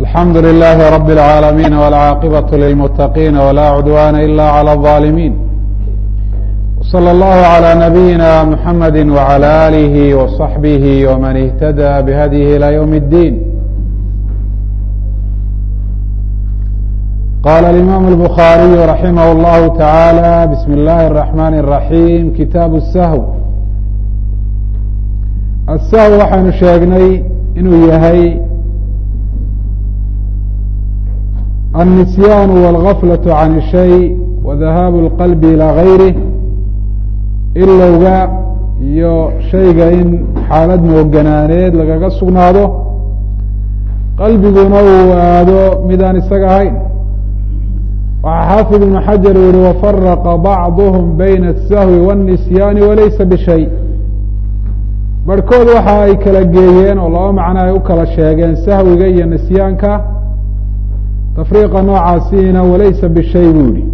alxamdu للh رb العاalمين والعاaqبة للمتقين ولا عدوان إlا عlى الظالمين وصلى الله عlى نبيina محمد وعlى آله وصحبه وmن اهتدى بhdيه إلى يوم الدين qال الإmام البخاaري رحimه الله taعالى بسم الlh الرحمن الرحيم kitاab السhو الshو waxaynu sheegnay inuu yahay النسyان والغفلة عن الشhيء وذhاaب الqلب إilى غayrه ilowga iyo shayga in xaalad mooganaaneed lagaga sugnaado qalbiguna uu aado midaan isaga ahayn waxaa xaafid iبن xajar u yihi وfرqa bعضهم byna الsهو والنسyاn وlaysa bشhay barhkood waxa ay kala geeyeen oo laba macno ay u kala sheegeen sahwiga iyo nisyaanka tafriiqa noocaasiina walaysa bishay buu yihi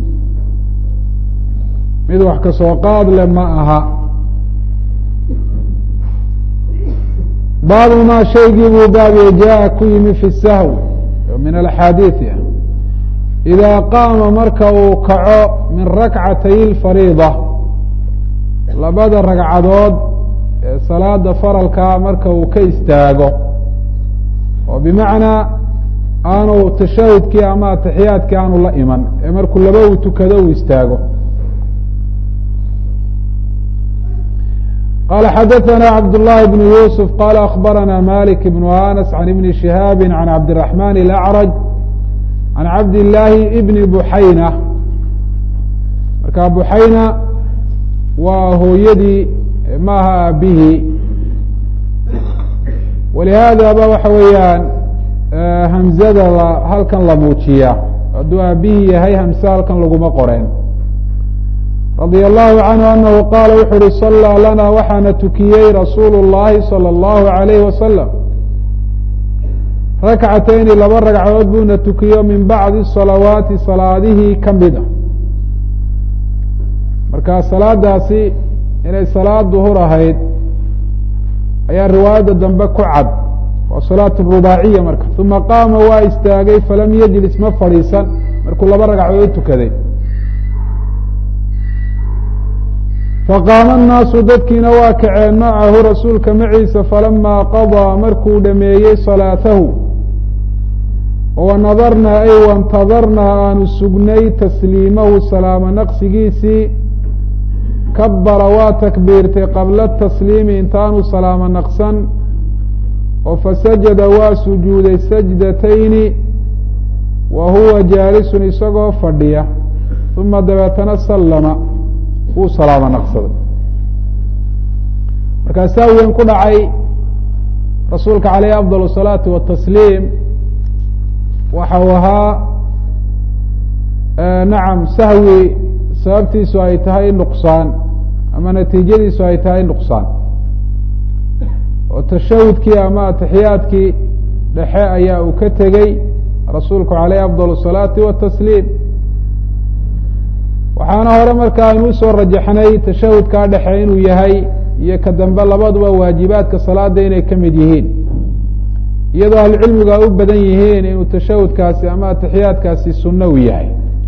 mid wax ka soo qaad le ma aha baabu maa shaygii buu baabiye jaa ku yimi fi sahw min alaxaadiidi ah idaa qaama marka uu kaco min rakcatay اlfariida labada ragcadood ee salaada faralkaa marka uu ka istaago oo bimacnaa aanu tashahudkii ama ataxiyaadkii aanu la iman ee markuu laba uu tukado uu istaago qala xadaثna cabd الlahi بn yusuf qala akbarana malik بn anas can ibni shihaabi can cabdiلرaحman الأcraj can cabd الlahi bni buxayna marka buxayna waa hooyadii maaha aabihii walihaada ba waxa weeyaan hamzada halkan la muujiyaa hadduu aabihii yahay hamse halkan laguma qoreen radia allahu canhu anahu qaala wuxu uhi sallaa lana waxaana tukiyey rasuulu اllahi salى اllahu alayhi wasalam rakcatayni laba ragcadood buuna tukiyo min bacdi salawaati salaadihii ka mid a marka salaadaasi inay salaad duhur ahayd ayaa riwaayadda dambe ku cad waa salaat rubaaciya marka uma qaama waa istaagay falam yajlis ma fadhiisan markuu laba ragcadood tukaday faqaama annaasu dadkiina waa kaceen macahu rasuulka maciisa falamaa qadaa markuu dhameeyey salaatahu wanadarnaa ay wantadarnaa aanu sugnay tasliimahu salaamo naqsigiisii kabara waa takbiirtay qabla tasliimi intaanu salaamo naqsan oo fasajada waa sujuuday sajdatayni wa huwa jaalisun isagoo fadhiya uma dabeetana sallama wuu salaamo naqsaday markaasaa weyn ku dhacay rasuulka caleyhi afdal الsalaatu watasliim waxa uu ahaa nacam sahwi sababtiisu ay tahay nuqsaan ama natiijadiisu ay tahay nuqsaan oo tashahudkii ama atixiyaadkii dhexe ayaa uu ka tegey rasuulku caleyhi afdal الsalaati watasliim waxaana hore marka aynu usoo rajaxnay tashahudkaa dhexe inuu yahay iyo ka dambe labaduba waajibaadka salaada inay ka mid yihiin iyadoo ahlucilmigu ay u badan yihiin inuu tashahudkaasi ama atixiyaadkaasi sunno u yahay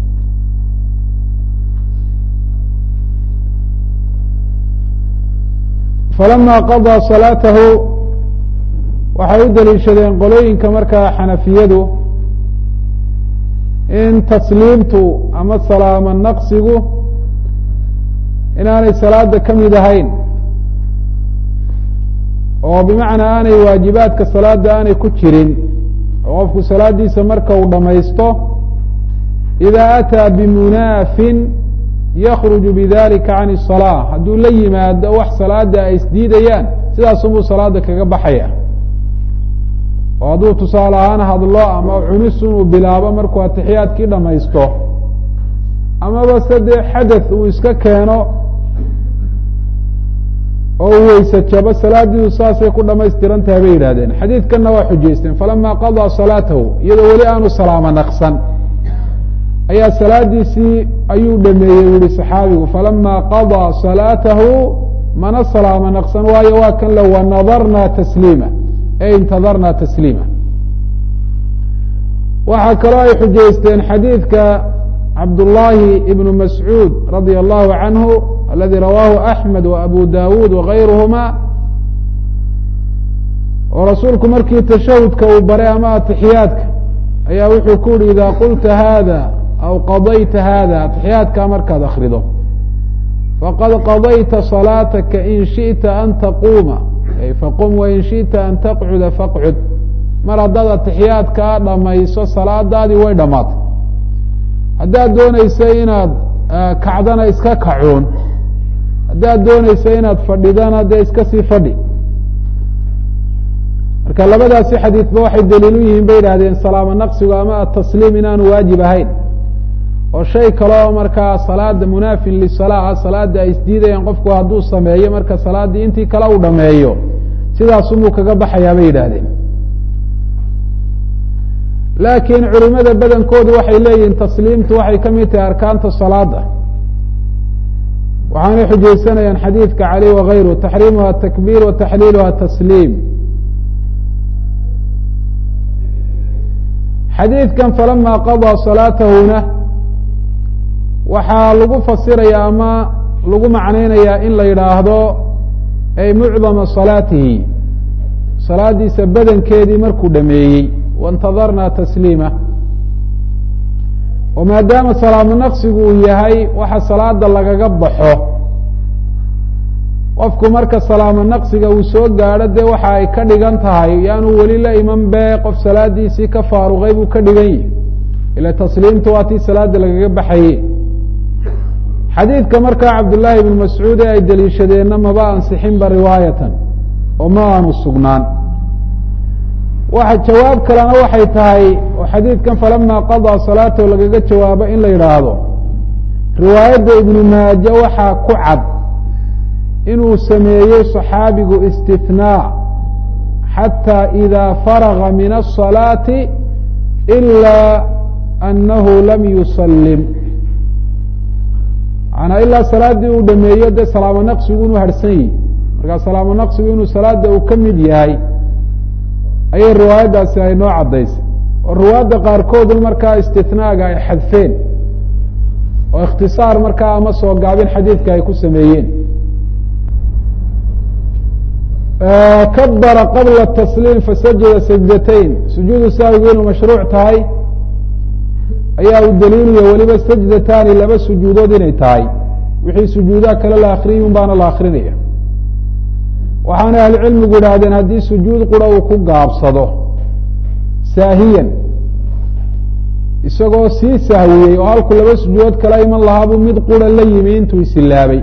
falama qadaa salaatahu waxay u daliishadeen qolooyinka markaa xanafiyadu in tasliimtu ama salaamo naqsigu inaanay salaada ka mid ahayn oo bimacnaa aanay waajibaadka salaada aanay ku jirin oo qofku salaadiisa marka uu dhamaysto ida ataa bimunaafin yakruju bidalika can الsalaa hadduu la yimaado wax salaada ay isdiidayaan sidaasunbuu salaada kaga baxaya oo hadduu tusaale ahaan hadlo ama cunis inuu bilaabo markuu atixiyaadkii dhamaysto amaba se dee xadath uu iska keeno oo uu weyse jabo salaadiidu saasay ku dhamaystiran tahay bay yidhahdeen xadiidkanna waa xujaysteen falama qadaa salaatahu iyadoo weli aanu salaamo naqsan ayaa salaadiisii ayuu dhameeyey u yihi saxaabigu falama qadaa salaatahu mana salaamo naqsan waayo waa kan le wanadarna tasliima e intadarna tasliima waxaa kaloo ay xujaysteen xadiidka cabdullaahi ibnu mascuud radia allahu canhu aladi rawaahu axmed wa abu dawuud wagayruhuma oo rasuulku markii tashahudka uu baray ama atixiyaadka ayaa wuxuu ku yihi ida qulta hada aw qadayta hada atixiyaadka markaad akrido faqad qadayta salaataka in shiئta an taquuma faqum wain shiئta an taqcuda faqcud mar haddaad atixiyaadkaa dhamayso salaadaadii way dhammaatay haddaad doonaysa inaad kacdana iska kacuun haddaad doonaysa inaad fadhidana dee iska sii fadhi marka labadaasi xadiidba waxay daliil u yihiin bay idhahdeen salaamo naqsigu ama atasliim inaanu waajib ahayn oo shay kaleo markaa salaada munaafin lisalaa salaada ay isdiidayaan qofku hadduu sameeyo marka salaaddii intii kale uu dhameeyo sidaasunbuu kaga baxayaa bay yidhaahdeen laakiin culimada badankoodu waxay leeyihiin tasliimtu waxay ka mid tahay arkaanta salaada waxaanay xujaysanayaan xadiidka cali wagayru taxriimuha takbiir wa taxliiluha tasliim xadiidkan falama qadaa salaatahuna waxaa lagu fasiraya ama lagu macnaynayaa in la yidhaahdo ay mucdama salaatihi salaadiisa badankeedii markuu dhameeyey waintadarnaa tasliima oo maadaama salaamo naqsigu uu yahay waxa salaada lagaga baxo qofku marka salaamo naqsiga uu soo gaadho dee waxa ay ka dhigan tahay yaanu weli la iman be qof salaadiisii ka faaruqay buu ka dhigan yihi ila tasliimta waa tii salaada lagaga baxaye xadiidka markaa cabdullaahi ibnu mascuud ee ay deliishadeenna maba ansixinba riwaayatan oo ma aanu sugnaan waxa jawaab kalena waxay tahay oo xadiidkan falama qadaa salaatahu lagaga jawaabo in la yidhaahdo riwaayadda ibnu maaje waxaa ku cad inuu sameeyey صaxaabigu اstinاa xatى إida farغa min الصalaaةi إilا أnahu lam yusalim manaa ilaa salaadii uu dhameeyo dee salaamo naqsigu inuu harhsan yihi markaa salaamo naqsigu inuu salaada uu ka mid yahay ayay riwaayaddaasi ay noo caddaysay oo riwaayadda qaarkoodun markaa istinaaga ay xadfeen oo ikhtisaar markaa ama soo gaabin xadiidka ay ku sameeyeen kabara qabla tasliim fasajada sajdatayn sujuudu sahwigu inuu mashruuc tahay ayaa u daliilaya weliba sajdataani laba sujuudood inay tahay wixii sujuudaha kale la akriyun baana la akrinaya waxaana ahlucilmigu idhaahdeen haddii sujuud qura uu ku gaabsado saahiyan isagoo sii sahwiyey oo halku laba sujuudood kala iman lahaabuu mid qura la yimi intuu isilaabay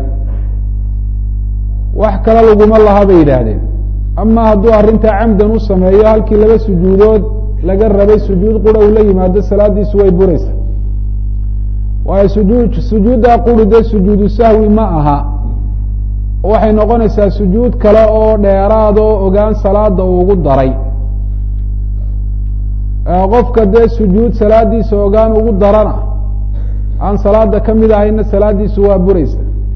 wax kale laguma laha bay yidhaahdeen ama hadduu arrintaa camdan u sameeyo halkii laba sujuudood laga rabay sujuud qura uu la yimaado salaadiisu way buraysa waayo sujuud sujuuddaa quri dee sujuudu sahwi ma aha waxay noqonaysaa sujuud kale oo dheeraad oo ogaan salaada uu ugu daray qofka dee sujuud salaadiisa ogaan ugu darana aan salaada ka mid ahayna salaadiisu waa buraysa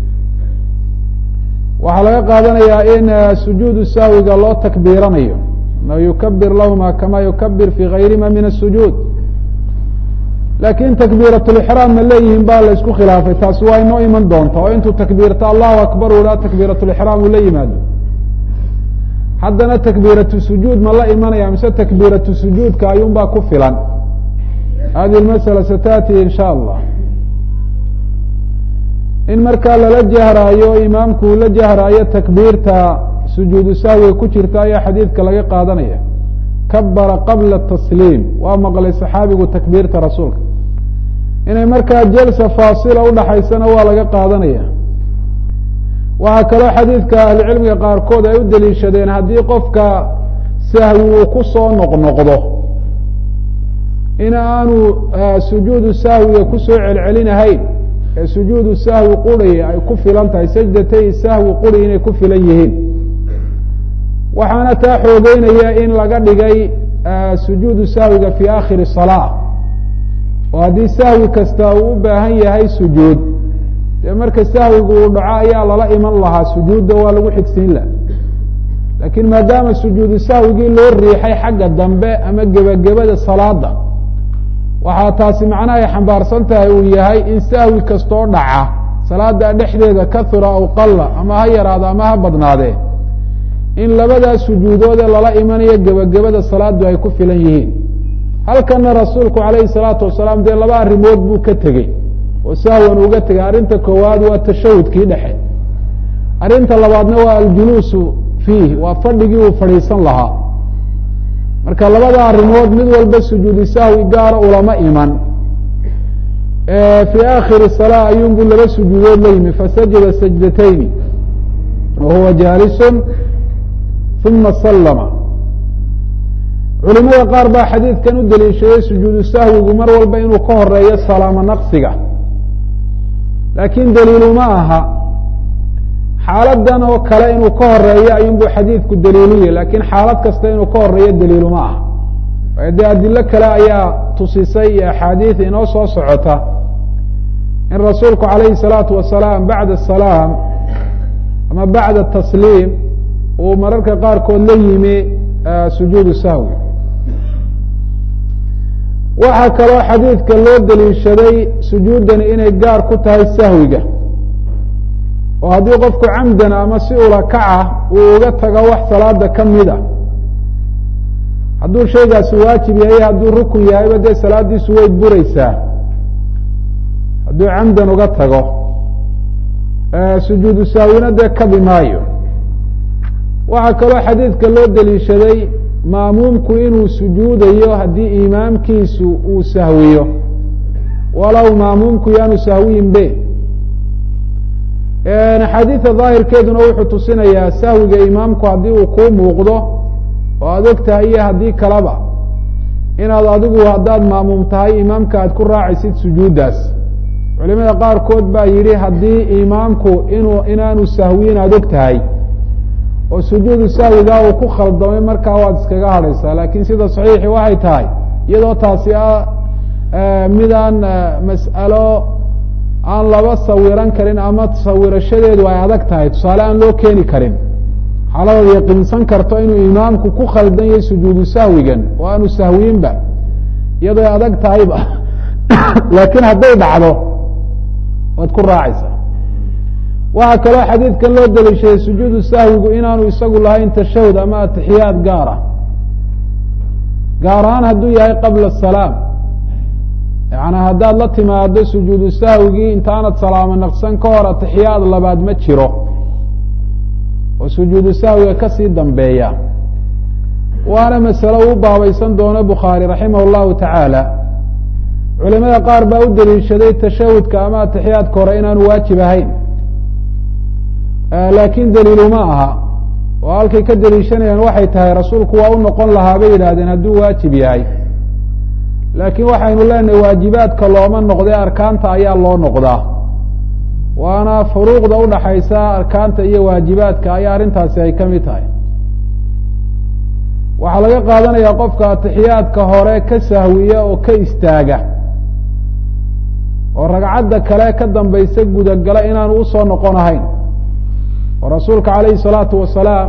waxaa laga qaadanayaa in sujuudu sahwiga loo takbiiranayo ma yukabir lahuma kama yukabir fi gayrima min الsujuud lakin takbiirat lixraam ma leeyihin baa la isku khilaafay taasi waa inoo iman doonta oo intuu takbiirta allahu akbar u ha takbiirat lixraam uu la yimaado haddana takbiiratu sujuud ma la imanaya mise takbiiratu sujuudka ayuun baa ku filan hadi masala satati in sha allah in markaa lala jahraayo imaamku uu la jahraayo takbiirta sujuudu sahwiga ku jirta ayaa xadiidka laga qaadanaya kabara qabla tasliim waa maqlay saxaabigu takbiirta rasuulka inay markaa jalsa faasila udhaxaysana waa laga qaadanaya waxaa kaloo xadiidka ahlucilmiga qaarkood ay u daliishadeen haddii qofka sahwi uu ku soo noqnoqdo in aanu sujuudu sahwiga kusoo celcelinahayn ee sujuudu sahwi quri ay ku filan tahay sajdatay sahwi quri inay ku filan yihiin waxaana taa xoogeynaya in laga dhigay sujuudu sahwiga fi akhiri salaa oo haddii sahwi kasta uu u baahan yahay sujuud dee marka sahwigu uu dhaco ayaa lala iman lahaa sujuudda waa lagu xigsiin laha laakiin maadaama sujuudu sahwigii loo riixay xagga dambe ama gebagabada salaada waxaa taasi macnaha ay xambaarsan tahay uu yahay in sahwi kastoo dhaca salaada dhexdeeda kahura aw qalla ama ha yaraado ama ha badnaadee in labadaas sujuudoodee lala imanayo gebagabada salaadu ay ku filan yihiin halkana rasuulku calayhi salaatu wasalaam dee laba arrimood buu ka tegey oo sahwan uga tegay arrinta koowaad waa tashahudkii dhexe arrinta labaadna waa aljuluusu fiih waa fadhigii uu fadhiisan lahaa marka labada arrimood mid walba sujuudi sahwi gaara ulama iman fii aakhiri salaa ayuunbuu laba sujuudood la yimi fasajada sajdatayni wa huwa jaalisun uma sallama culimada qaar baa xadiidkan u daliishaday sujuudu sahwigu mar walba inuu ka horeeyo salaamo naqsiga laakiin daliilu ma aha xaaladan oo kale inuu ka horeeyo ayuunbuu xadiidku daliiluye lakiin xaalad kasta inuu ka horeeyo daliilu ma aha waayo dee adilo kale ayaa tusisay iyo axaadiid inoo soo socota in rasuulku calayhi salaatu wasalaam bacda salaam ama bacda tasliim uu mararka qaarkood la yimi sujuudu sahwi waxaa kaloo xadiidka loo daliishaday sujuuddani inay gaar ku tahay sahwiga oo haddii qofku camdan ama si ula kaca uu uga tago wax salaada ka mid a hadduu shaygaasi waajib yahay hadduu rukun yahayba dee salaadiisu way bureysaa hadduu camdan uga tago sujuudu sahwina dee kabi maayo waxaa kaloo xadiidka loo daliishaday maamuumku inuu sujuudayo haddii imaamkiisu uu sahwiyo walow maamuumku yaanu sahwiyin be axaadiida daahirkeeduna wuxuu tusinayaa sahwiga imaamku haddii uu kuu muuqdo oo aad og tahay iyo haddii kaleba inaad adigu haddaad maamuum tahay imaamka aad ku raacaysid sujuuddaas culimada qaarkood baa yidhi haddii imaamku inuu inaanu sahwiyin aad og tahay oo sujuudu sahwigaa uu ku khaldamay markaa waad iskaga hadhaysaa laakiin sida saxiixi waxay tahay iyadoo taasi ah midaan mas'alo aan laba sawiran karin ama sawirashadeedu ay adag tahay tusaale aan loo keeni karin xaaladaad yaqiinsan karto inuu imaamku ku khaldan yahay sujuudu sahwigan oo aanu sahwiyinba iyadoo adag tahayba laakiin hadday dhacdo waad ku raacaysaa waxaa kaloo xadiidkan loo daliishaday sujuudu sahwigu inaanu isagu lahayn tashahud ama atixiyaad gaara gaar ahaan hadduu yahay qabla salaam yani haddaad la timaado sujuudu sahwigii intaanad salaamo naqsan ka hor atixiyaad labaad ma jiro oo sujuudu sahwiga kasii dambeeya waana masalo uu baabaysan doono bukhaari raximah llahu tacaala culimada qaar baa u daliishaday tashahudka ama atixiyaadka hore inaanu waajib ahayn laakiin daliilu ma aha oo halkay ka daliishanayaan waxay tahay rasuulku waa u noqon lahaa bay yidhahdeen hadduu waajib yahay laakiin waxaynu leenahay waajibaadka looma noqdee arkaanta ayaa loo noqdaa waana furuuqda udhaxaysa arkaanta iyo waajibaadka ayaa arrintaasi ay ka mid tahay waxaa laga qaadanayaa qofka atixiyaadka hore ka sahwiya oo ka istaaga oo ragcadda kale ka dambaysa gudagala inaanu usoo noqon ahayn oo rasuulka calayhi salaatu wasalaam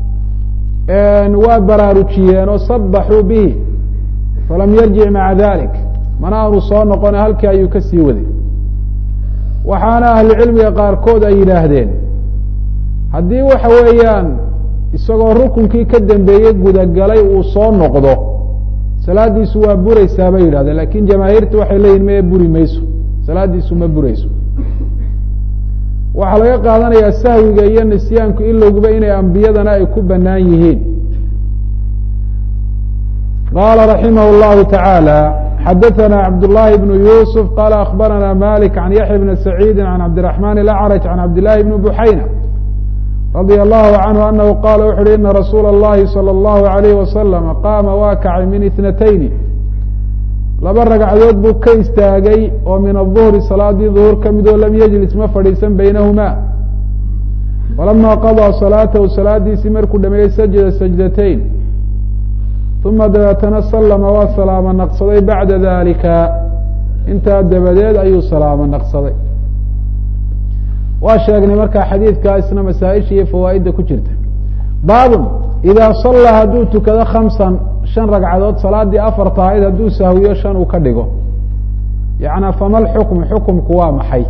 waa baraarujiyeen oo sabaxuu bihi falam yarjic maca dalik mana aanu soo noqone halkii ayuu ka sii waday waxaana ahlucilmiga qaarkood ay yidhaahdeen haddii waxa weeyaan isagoo rukunkii ka dambeeyey gudagalay uu soo noqdo salaadiisu waa bureysaa bay yidhahdeen lakin jamaahiirta waxay leeyihin maya buri mayso salaadiisu ma bureyso waxaa laga qaadanayaa sahwiga iyo nisyaanku ilowguba inay ambiyadana ay ku banaan yihiin qala raximah اllahu taعaalى xadaثna cabdالlahi bn yusuf qala akbarana malik can yaxya bni saciidi can cabdiرaحman اlأcrج can cabdillahi bni buxayna radia allahu canhu anahu qala wuxu uhi ina rasuula اllahi salى اllahu عalayh wasalam qaama waa kacay min itnatayni laba ragcadood buu ka istaagay oo min aلظuhri salaadii ظuhur ka mid oo lam yejlis ma fadhiisan baynahuma falama qaضىa salaatahu salaadiisii markuu dhameeyey sajada sajdatayn uma dabeetana sallama waa salaamo naqsaday bacda dalika intaa dabadeed ayuu salaamo naqsaday waa sheegnay markaa xadiidkaa isna masaaisha iyo fawaa'idda ku jirta baabun idaa sallaa hadduu tukado khamsan shan ragcadood salaadii afarta ahayd hadduu sahwiyo shan uu ka dhigo yana fama lxukmu xukumku waa maxay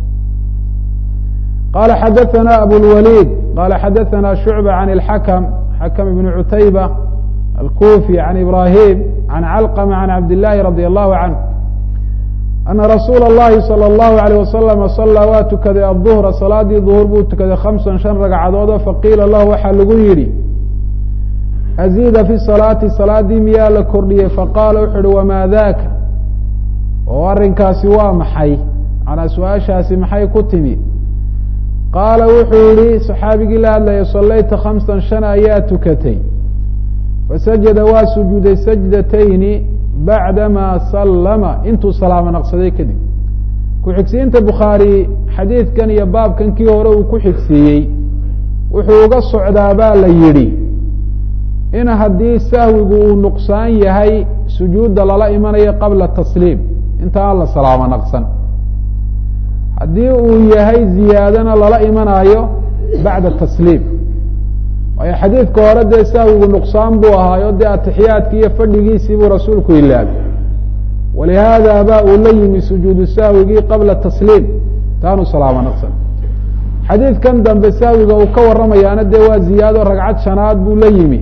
qala xadaثna abulwaliid qala xadaثna shucba can اlxakm xakm ibn cutayba alkufi can ibrahim can calqma can cabdillahi radi allahu canh ana rasuula اllahi salى اllahu alayh wasalama salaa waa tukaday aلظuhra salaadii duhur buu tukaday khamsan shan ragcadood faqiila lahu waxaa lagu yidhi aziida fi salaati salaadii miyaa la kordhiyey faqaala wuxu uhi wamaa daka oo arrinkaasi waa maxay manaa su-aashaasi maxay ku timi qaala wuxuu yihi saxaabigii la hadlaya sallayta khamsan shan ayaa tukatay fasajada waa sujuuday sajdatayni bacdama sallama intuu salaamo naqsaday kadib ku-xigsiinta bukhaari xadiidkan iyo baabkan kii hore uu ku xigsiiyey wuxuu uga socdaa baa la yidhi in haddii sahwigu uu nuqsaan yahay sujuudda lala imanayo qabla tasliim inta aan la salaamo naqsan haddii uu yahay ziyaadana lala imanaayo bacda tasliim waayo xadiidka hore dee sahwigu nuqsaan buu ahaayo dee atixiyaadki iyo fadhigiisii buu rasuulku ilaabay walihaada ba uu la yimi sujuudu sahwigii qabla tasliim taanu salaamo naqsan xadiidkan dambe sahwiga uu ka warramayaana dee waa ziyaado ragcad shanaad buu la yimi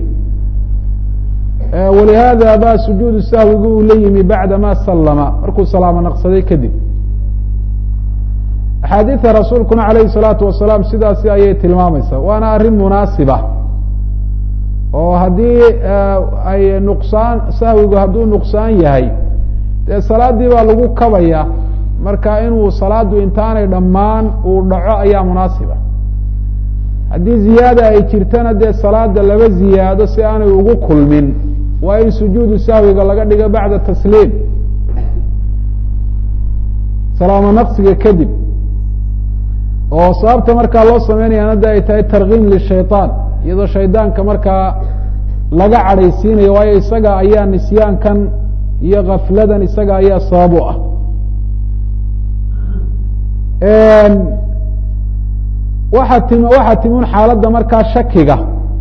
walihaada ba sujuudu sahwigi uu la yimi bacda ma sallama markuu salaamo naqsaday kadib axaadiida rasuulkuna alayhi salaatu wasalaam sidaasi ayay tilmaamaysaa waana arrin munaasiba oo haddii ay nuqsaan sahwigu hadduu nuqsaan yahay dee salaaddii baa lagu kabaya marka inuu salaadu intaanay dhammaan uu dhaco ayaa munaasiba haddii ziyaada ay jirtana dee salaada laba ziyaado si aanay ugu kulmin waa in sujuudu sahwiga laga dhigo bacda tasliim salaamo naqsiga kadib oo sababta markaa loo sameynayana de ay tahay tarkiim lishayطaan iyadoo shaydaanka markaa laga cadhaysiinayo waayo isaga ayaa nisyaankan iyo kafladan isaga ayaa sabab u ah waxaa tim waxaa timun xaaladda markaa shakiga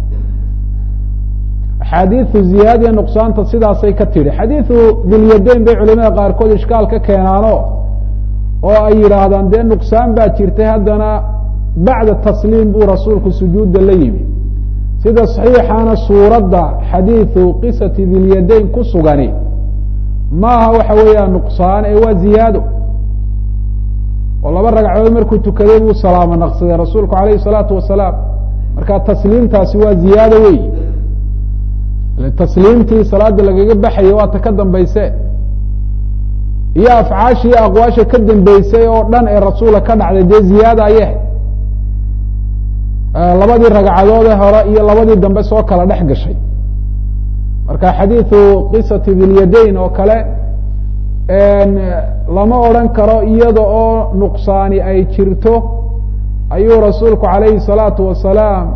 axaadiidu ziyaadiya nuqsaanta sidaasay ka tidhi xadiidu dilyadayn bay culimada qaarkood ishkaal ka keenaano oo ay yidhaahdaan dee nuqsaan baa jirtay haddana bacda tasliim buu rasuulku sujuudda la yimi sida saxiixana suuradda xadiidu qisati dilyadayn ku sugani maaha waxa weeyaan nuqsaan ee waa ziyaado oo laba ragcadood markuu tukaday buu salaamo naqsaday rasuulku alayhi salaatu wasalaam marka tasliimtaasi waa ziyaado wey tasliimtii salaada lagaga baxayay waa ta ka dambayse iyo afcaashii aqwaasha ka dambeysay oo dhan ee rasuula ka dhacday dee ziyaada ayeh labadii ragcadoode hore iyo labadii dambe soo kala dhex gashay marka xadiidu qisati dilyadayn oo kale lama odran karo iyada oo nuqsaani ay jirto ayuu rasuulku calayhi salaatu wasalaam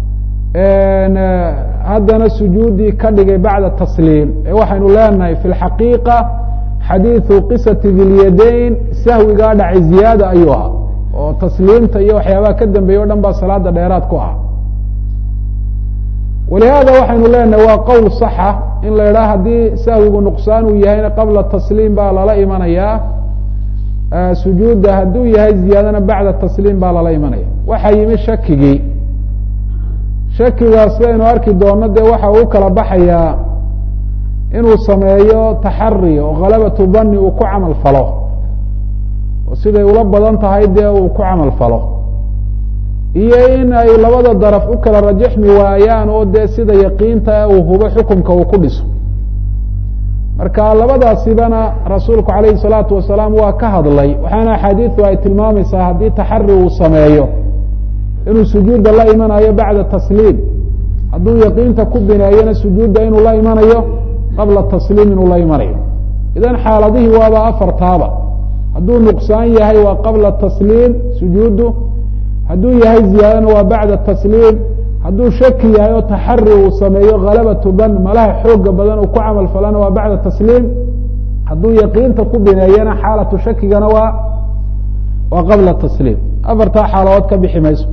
haddana sujuuddii ka dhigay bacda tasliim ee waxaynu leenahay fi lxaqiiqa xadiidu qisati dilyadayn sahwigaa dhacay ziyaada ayuu ahaa oo tasliimta iyo waxyaabaha ka dambeeye o dhan baa salaada dheeraad ku ah walihaada waxaynu leenahay waa qowl saxa in la idhaha haddii sahwigu nuqsaan uu yahayna qabla tasliim baa lala imanayaa sujuudda hadduu yahay ziyaadana bacda tasliim baa lala imanaya waxaa yimi shakigii shakigaa sidaynu arki doono dee waxa uu kala baxayaa inuu sameeyo taxari oo khalabatu dani uu ku camal falo oo siday ula badan tahay dee uu ku camal falo iyo in ay labada daraf u kala rajaxmi waayaan oo dee sida yaqiinta uu hubo xukunka uu ku dhiso marka labadaasibana rasuulku calayhi salaatu wasalaam waa ka hadlay waxaana axaadiidu ay tilmaamaysaa haddii taxari uu sameeyo inuu sujuudda la imanayo bacda tasliim hadduu yaqiinta ku bineeyona sujuudda inuu la imanayo qabla tasliim inuu la imanayo idan xaaladihii waaba afartaaba hadduu nuqsaan yahay waa qabla tasliim sujuuddu hadduu yahay ziyaadana waa bacda tasliim hadduu shaki yahay oo taxari uu sameeyo khalabatu dan malaha xooga badan uu ku camal falana waa bacda tasliim hadduu yaqiinta ku bineeyana xaalatu shakigana waa waa qabla tasliim afartaa xaaladood ka bixi mayso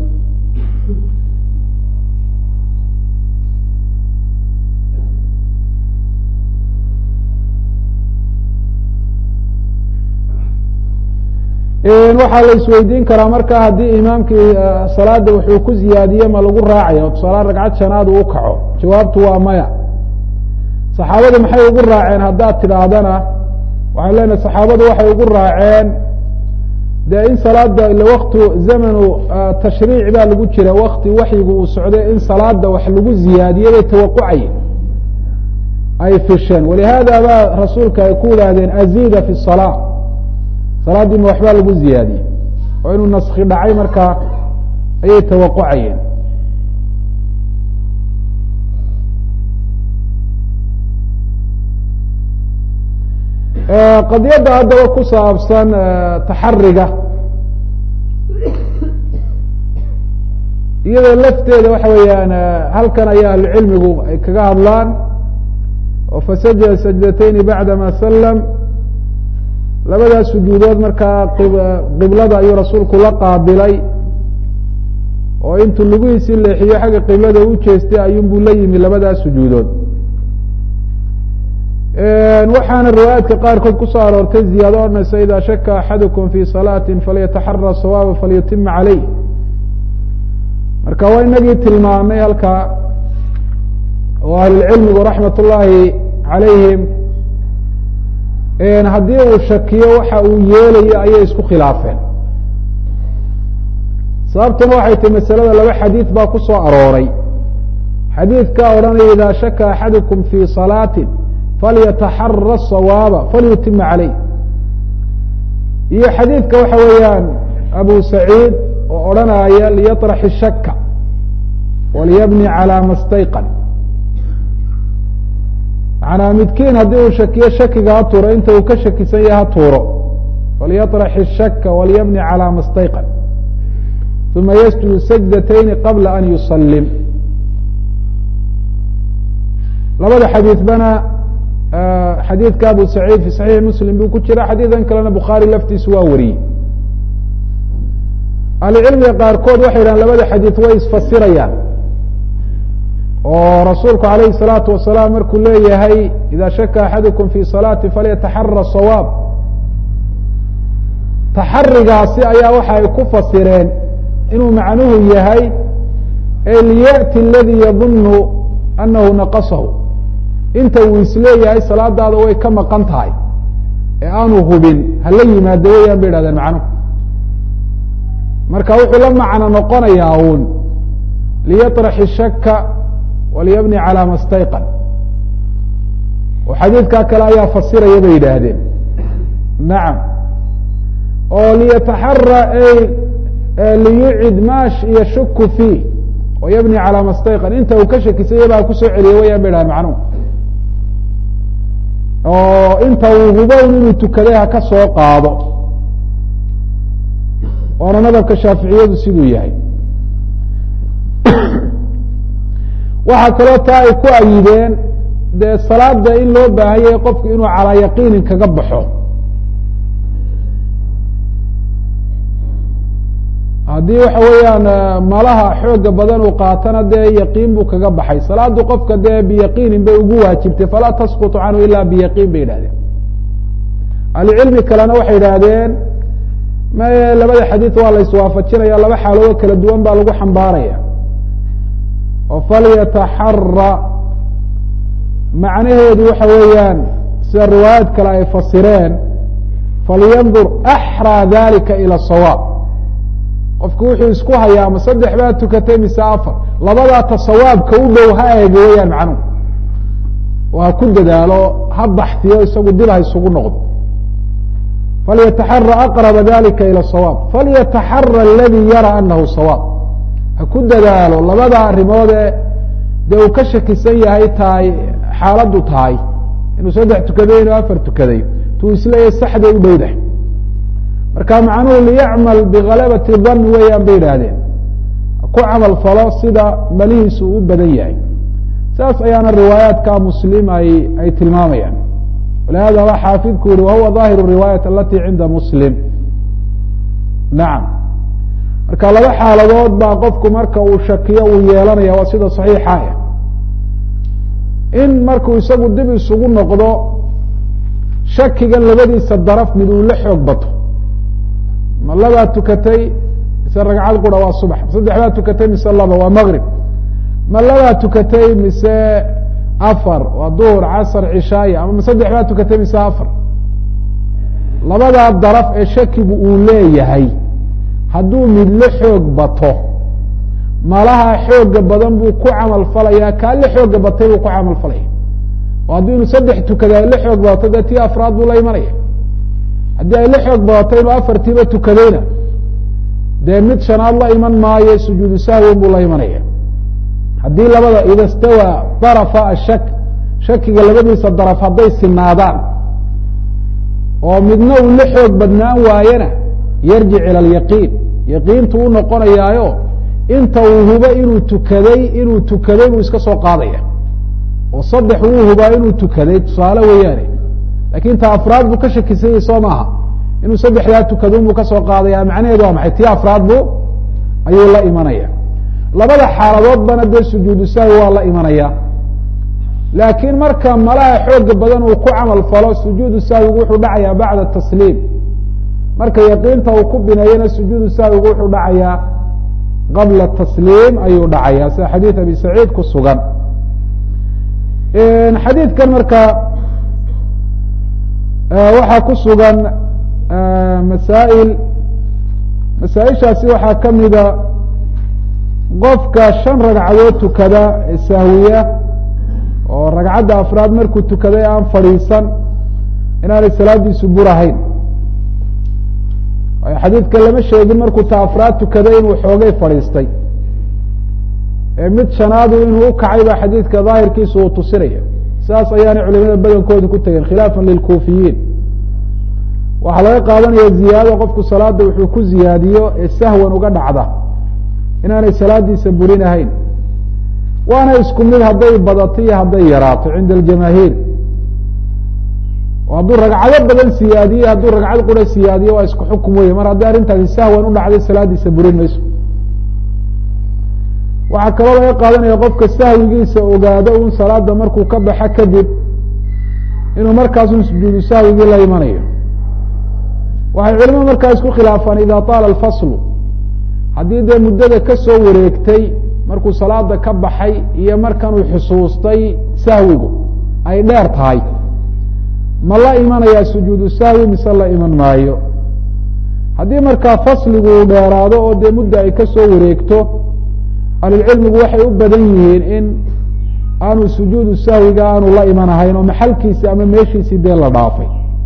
waxaa la isweydiin karaa marka haddii imaamkii salaada wuxuu ku ziyaadiye ma lagu raacaya tusaala ragcad shanaad uu kaco jawaabtu waa maya saxaabadu maxay ugu raaceen haddaad tidhaahdana waxaan leenahay saxaabadu waxay ugu raaceen dee in salaada ila waktu zamanu tashriic baa lagu jira wakti waxyigu uu socday in salaada wax lagu ziyaadiyey bay tawaqucayen ay fisheen walihaada baa rasuulka ay ku yidhaahdeen aziida fi salaa salaaddii ma waxbaa lagu ziyaadiyey oo inuu naski dhacay markaa ayay tawaqucayeen qadiyadda haddaba ku saabsan taxariga iyadoo lafteeda waxa weeyaan halkan ayaa ahlucilmigu ay kaga hadlaan oo fasajada sajdatayni bacdama sallam labadaas sujuudood markaa qiblada ayuu rasuulku la qaabilay oo intuu lugihiisii leexiyo xagga qiblada u jeestay ayuunbuu la yimi labadaas sujuudood waxaana riwaayaadka qaarkood kusoo aroortay ziyaado odhanaysa ida shaka axadukum fi salaati falyataxara sawaaba falyutima caleyh marka waa inagii tilmaamay halkaa oo ahlulcilmigu raxmat ullaahi calayhim haddii uu shakiyo waxa uu yeelayo ayay isku khilaafeen sababtuna waxay tahi masalada laba xadiid baa ku soo arooray xadiidka odhanaya ida shaka axadukum fi salaatin falyataxara sawaaba falyutima caleyh iyo xadiidka waxa weeyaan abu saciid oo odhanaya liyaطrax shaka waliyabni calى ma stayqan manaa midkiin haddii uu shakiyo shakiga ha tuuro inta uu ka shakisan yahay ha tuuro falyaطrax الshaka walyabni calى ma stayqan uma yasjudu sajdatayni qabla an yusalim labada xadiidbana xadiidka abu saciid fi saxiixi muslim buu ku jira xadiidan kalena bukhaari laftiisu waa wariyey ahlucilmiga qaarkood waxay yidhahan labada xadiid way isfasirayaan oo rasuulku alayhi الsalaatu wasalaam markuu leeyahay ida shaka axadukum fi salaati falyataxara sawaab taxarigaasi ayaa waxa ay ku fasireen inuu macnuhu yahay e liyأti اladii yadunu anahu naqasahu inta uu isleeyahay salaadaada way ka maqan tahay ee aanu hubin hala yimaado weyaan bay idhahdeen macnuhu marka wuxuu la macno noqonayaa uun liyaطrax الshaka walyabni calى ma stayqan oo xadiidkaa kale ayaa fasiraya bay yidhaahdeen nacam oo liyataxara liyucid ma yashuku fiih wayabni calى ma stayqan inta uu ka shakisanya baa kusoo celiya wayaan bay dhahdeen macnuhu oo inta uu hubown inuu tukaday ha ka soo qaado waana madhabka shaaficiyadu siduu yahay waxaa kaloo taa ay ku ayideen dee salaada in loo baahan yahay qofku inuu calaa yaqiinin kaga baxo haddii waxa weeyaan malaha xooga badan uu qaatana dee yaqiin buu kaga baxay salaadu qofka dee biyaqiinin bay ugu waajibtay falaa tasqutu canhu ila biyaqiin bay yidhahdeen ahlucilmi kalena waxay yidhaahdeen maye labada xadiid waa la iswaafajinaya laba xaaloodoo kala duwan baa lagu xambaaraya oo falyataxara macnaheedu waxa weeyaan sida riwaayaad kale ay fasireen falyandur axraa dalika ilى sawaab qofku wuxuu isku hayaa ma saddex baa tukatay mise afar labadaata sawaabka u dhow ha eego weyaan macnuhu oo ha ku dadaalo ha baxtiyo isagu dib ha isugu noqdo falyataxara aqraba dalika ilى sawaab falyataxara aladi yara anahu sawaab ha ku dadaalo labada arrimoodee dee uu ka shakisan yahay tahay xaaladdu tahay inuu saddex tukaday inuu afar tukaday tuu isleeyahay saxday u dhowdahay marka macnuhu liyacmal bigalabati dan weeyaan bay idhaahdeen ku camal falo sida malihiisu u badan yahay saas ayaana riwaayaadka muslim ay ay tilmaamayaan walihada waa xaafidku yihi wahuwa ظaahiru riwaayat alati cinda muslim nacam marka laba xaaladood baa qofku marka uu shakiyo uu yeelanaya waa sida صaxiixa ah in markuu isagu dib isugu noqdo shakigan labadiisa daraf mid uu la xoog bato ma labaa tukatay mise ragcad qura waa subax saddex baa tukatay mise laba waa mgrib ma labaa tukatay mise afar waa duhur casr cishaaya ama ma saddex baa tukatay mise afar labadaa daraf ee shakigu uu leeyahay hadduu midlo xoog bato malaha xooga badan buu ku camal falayaa kaa la xooga batay buu ku camal falaya oo haddii inuu saddex tukada ay la xoog badato dee tii afraad buu la imanaya haddii ay la xoog badato inuu afartiiba tukadayna dee mid shanaad la iman maayo sujuudu sahwin buu la imanaya haddii labada ida stawaa darafa ashak shakiga labadiisa daraf hadday sinaadaan oo midna uu la xoog badnaan waayena yarjic ila alyaqiin yaqiintu u noqonayaayo inta uu hubo inuu tukaday inuu tukaday buu iska soo qaadaya oo saddex wuu hubaa inuu tukaday tusaale weeyaane lakin ta afraad buu ka shakisanyay soo maaha inuu saddexdaa tukadun buu kasoo qaadaya macnaheedu waa maxay tii afraad bu ayuu la imanaya labada xaaladoodbana dee sujuudu sahwi waa la imanaya laakiin marka malaha xooga badan uu ku camal falo sujuudu sahwigu wuxuu dhacayaa bacda tasliim marka yaqiinta uu ku bineeyana sujuudu sahwigu wuxuu dhacayaa qabla tasliim ayuu dhacaya sida xadiid abi saciid ku sugan xadiidkan marka waxaa ku sugan masaa'il masaaishaasi waxaa kamida qofka shan ragcadood tukada ee sahwiya oo ragcadda afraad markuu tukaday aan fadhiisan inaanay salaadiisu burahayn waayo xadiidka lama sheegin markuu ta afraad tukaday inuu xoogay fadhiistay ee mid shanaadu inuu ukacay baa xadiidka daahirkiisu uu tusinaya saas ayaanay culimada badankooda ku tegeen khilaafan lilkuufiyiin waxaa laga qaadanaya ziyaado qofku salaada wuxuu ku ziyaadiyo ee sahwan uga dhacda inaanay salaadiisa burinahayn waana isku mid hadday badato iyo hadday yaraato cinda aljamaahiir oo hadduu ragcado badan siyaadiye hadduu ragcad qura siyaadiyo waa isku xukum weye mar haddii arrintaasi sahwan u dhacday salaadiisa burin mayso waxaa kaloo laga qaadanaya qofka sahwigiisa ogaado un salaada markuu ka baxa kadib inuu markaasun sujuudu sahwigii la imanayo waxay culimadu markaa isku khilaafaan ida taala alfaslu haddii dee muddada kasoo wareegtay markuu salaada ka baxay iyo markanuu xusuustay sahwigu ay dheer tahay ma la imanayaa sujuudu sahwi mise la iman maayo haddii markaa fasligu uu dheeraado oo dee mudda ay kasoo wareegto ahlulcilmigu waxay u badan yihiin in aanu sujuudu sahwiga aanu la imanahayn oo maxalkiisi ama meeshiisii dee la dhaafay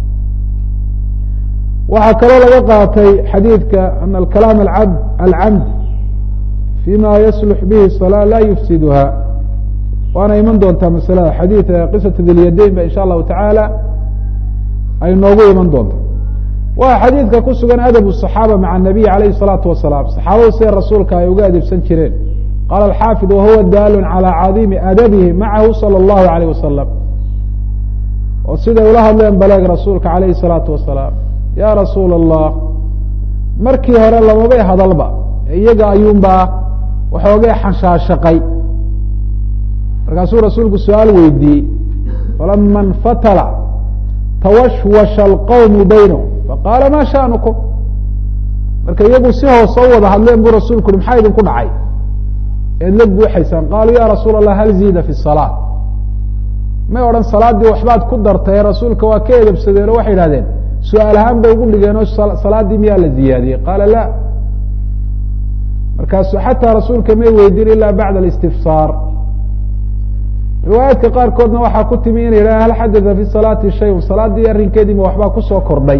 waxaa kaloo laga qaatay xadiidka ana alkalaam acab alcamd fima yaslux bihi salaa laa yufsiduha waana iman doontaa masalada xadiid qisata dilyadayn ba insha allahu tacaala ay noogu iman doonta waa xadiidka ku sugan adab الصaxaaba maca الnabiy alayh الsalaatu wasalaam saxaabadu siday rasuulka ay uga adibsan jireen qaala alxaafid wahuwa daalun calى cadiimi adabihi macahu salى اllahu alayh wasalam oo siday ula hadleen baleeg rasuulka alayh الsalaatu wasalaam ya rasuul الlah markii hore lamabay hadalba iyaga ayuunbaa waxoogay xanshaashaqay markaasuu rasuulku su-aal weydiiyey falama اnfatala twashwasha alqawmu baynahum faqaala ma sha'nukum marka iyagu si hoos soo wada hadleen buu rasulku uhi maxaa idinku dhacay eed la buuxaysaan qaaluu ya rasuul allah hal ziida fi salaa may odhan salaaddii waxbaad ku dartay rasuulka waa ka edabsadeen oo waxay idhahdeen su-aal ahaan bay ugu dhigeen oo salaaddii miyaa la ziyaadiyey qaala la markaasu xataa rasuulka may weydiin ila bacda alistifsaar riwaayaadka qaarkoodna waxaa ku timi ina yidhaha hal xadada fi salaati shayun salaaddii arrinkeediima waxbaa kusoo kordhay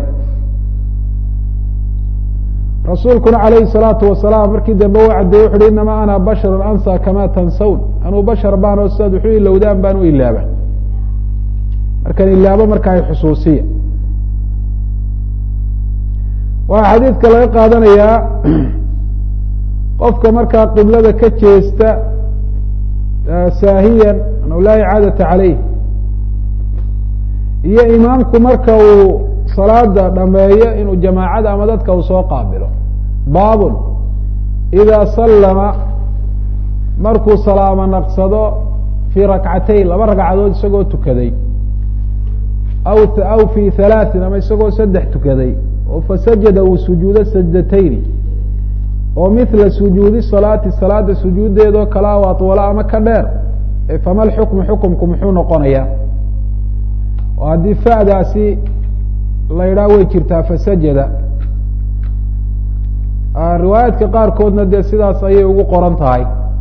rasuulkuna calayhi salaatu wasalaam markii dambe u caddeeyey wuxu uhi inamaa ana basharun ansa kama tansawn anuu bashar baan oo sidaad wuxu ilowdaan baan u ilaaba markaan ilaabo marka ay xusuusiya waxaa xadiidka laga qaadanayaa qofka markaa qiblada ka jeesta saahiyan anhu laa icaadata caleyh iyo imaamku marka uu salaada dhameeyo inuu jamaacada ama dadka uu soo qaabilo baabun idaa sallama markuu salaamo naqsado fii rakcatayn laba ragcadood isagoo tukaday aw aw fi halaatin ama isagoo saddex tukaday oo fasajada uu sujuudo sajdatayni oo mithla sujuudi salaati salaada sujuuddeedoo kalaa o atwalo ama ka dheer fama lxukmu xukumku muxuu noqonayaa oo haddii fa'daasi la yidhaah way jirtaa fasajada riwaayaadka qaarkoodna dee sidaas ayay ugu qoran tahay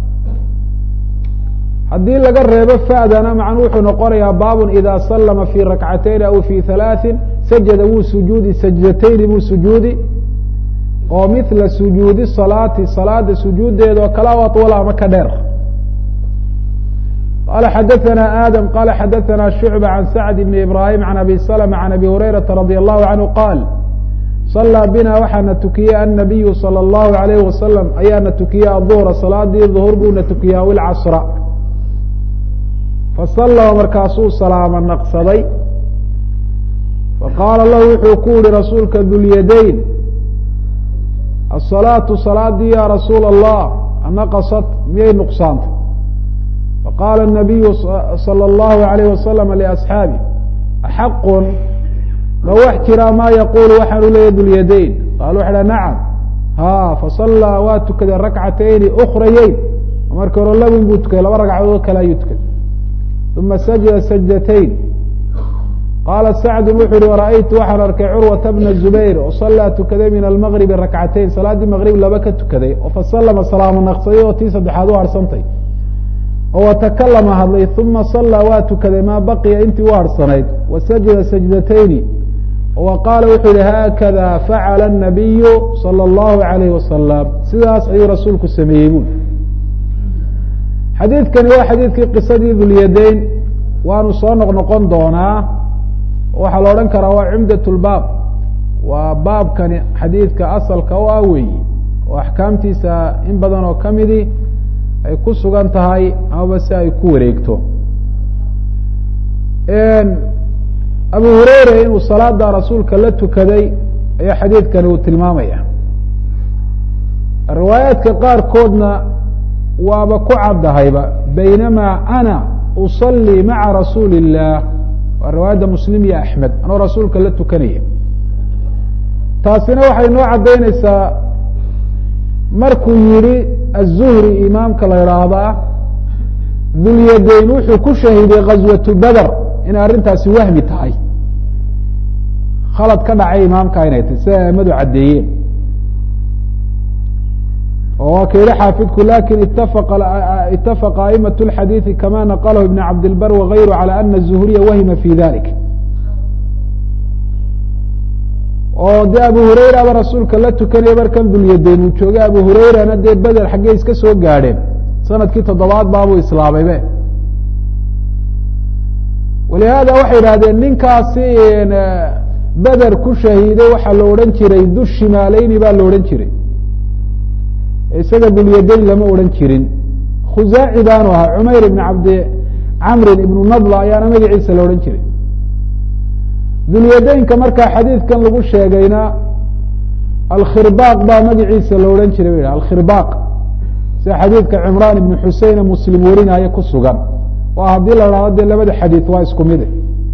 haddii laga reebo fa'dana macnu wuxuu noqonayaa baabun ida sallama fi rakcatayn aw fi halaaثin sajada wuu sujuudi sajdatayni buu sujuudi oo mithla sujuudi salaati salaada sujuuddeeda oo kala o atwala ama ka dheer qala xadaثna adam qala xadaثna shucba can sacd bn ibrahim can abi slma can abi hurayrata radi allahu canhu qaal صalىa bina waxaana tukiyey annabiyu salى اllahu alayh wasalam ayaana tukiyey aلظuhra salaadii ظuhur buuna tukiyey aw ilcasra fasallama markaasuu salaamo naqsaday faqaala lahu wuxuu ku yihi rasuulka dulyadayn asalaatu salaadii ya rasuula allah anaqasat miyay nuqsaantay faqaala الnabiyu salى اllahu alayh wasalam liasxaabi axaqun ma wax jiraa ma yaqulu waxaanu leeyahy dulyadayn qaal waxa ha nacam ha fasallaa waa tukaday rakcatayni ukrayeyn markii hore labun buu tukaday laba ragcadood kale ayuu tukaday uma sajada sajdatayn qaala sacdu wuxu uhi wara'aytu waxaan arkay curwata bna zubayr oo sallaa tukaday min almagribi rakcatayn salaaddii maqrib laba ka tukaday oo fasallama salaamo naqsaday oo tii saddexaad u harsantay oo watakalama hadlay uma sallaa waa tukaday maa baqiya intii u harsanayd wa sajada sajdatayni wa qaala wuxuu yihi haakada facala الnabiyu salى اllahu alayh wasalam sidaas ayuu rasuulku sameeyey bui xadiidkani waa xadiidkii qisadii dulyadayn waanu soo noq noqon doonaa waxaa la odhan karaa waa cumdat lbaab waa baabkani xadiidka asalka u ah weyi oo axkaamtiisa in badan oo kamidi ay ku sugan tahay amaba si ay ku wareegto abu hureyre inuu salaada rasuulka la tukaday ayaa xadiidkani uu tilmaamaya riwaayaadka qaarkoodna waaba ku caddahayba baynamaa ana usalii maca rasuuli الlah waa riwaayadda muslim iyo axmed anoo rasuulka la tukanaya taasina waxay noo caddaynaysaa markuu yihi aلzuhri imaamka la idhaahdaa dulyadayn wuxuu ku shahiday gaswatu beder inay arrintaasi wahmi tahay khalad ka dhacay imaamka inay tahy sida aimadu caddeeyeen oo waa ka yihi xaafidku lakin itafaqa a'imaة اlxadiiثi kama naqalahu ibn cabdilbar wagayru calى ana الzuhriya wahima fi dalik oo dee abu hurayraba rasuulka la tukanaya markan dulyadayn uu joogay abu hurayrana dee beder xaggey iska soo gaadheen sanadkii toddobaad baabuu islaamaybe walihaada waxay idhahdeen ninkaasi beder ku shahiiday waxaa la odhan jiray du shimaaleyni baa la odhan jiray isaga dulyadayn lama odhan jirin khuzaaci baanu ahaa cumayr ibn cabdi camrin ibnu nadla ayaana magaciisa la odhan jiray dulyadaynka markaa xadiidkan lagu sheegayna alkhirbaaq baa magaciisa la odhan jiray ba alkhirbaaq sida xadiidka cimraan ibnu xuseine muslim warinaayo ku sugan oo haddii la dhahdo dee labada xadiid waa isku mide